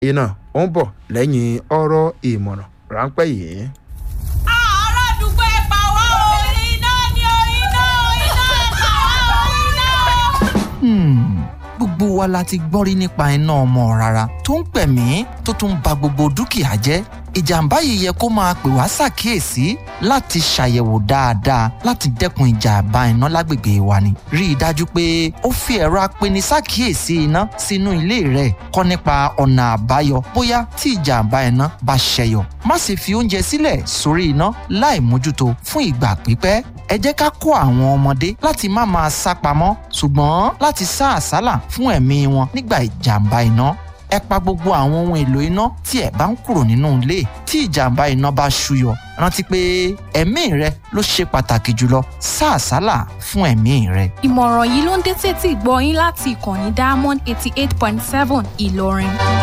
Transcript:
iná ó ń bọ̀ lẹ́yìn ọ̀rọ̀ ìmọ̀ràn ráńpẹ́ yìí. ará àdúgbò ẹ pa wá o iná ni o iná iná ẹ pa wá o iná. Hmm, gbogbo wa la ti gbọ́ rí nípa iná ọmọ rárá tó ń pẹ̀mí tó tún ba gbogbo dúkìá jẹ́ ìjàmbá yìí yẹ kó máa pè wá ṣàkíyèsí láti ṣàyẹ̀wò dáadáa láti dẹ́kun ìjàmbá iná lágbègbè wa ni. rí i dájú pé ó fi ẹ̀rọ apeni ṣàkíyèsí iná sínú ilé rẹ̀ kọ́ nípa ọ̀nà àbáyọ bóyá tí ìjàmbá iná bá ṣẹyọ. má sì fi oúnjẹ sílẹ̀ sórí iná láì mójútó fún ìgbà pípẹ́ ẹ jẹ́ ká kó àwọn ọmọdé láti má máa sá pamọ́ ṣùgbọ́n láti sá àsálà fún ẹ̀mí wọn nígbà ìjàmbá iná ẹ pa gbogbo àwọn ohun èlò iná tí ẹ bá ń kúrò nínú ilé tí ìjàmbá iná bá ṣúyọ rántí pé ẹ̀mí rẹ ló ṣe pàtàkì jùlọ sá àsálà fún ẹ̀mí rẹ. ìmọ̀ràn yìí ló ń dé tètè gbọ́ yín láti ìkànnì diamond eighty eight point seven ìlọrin.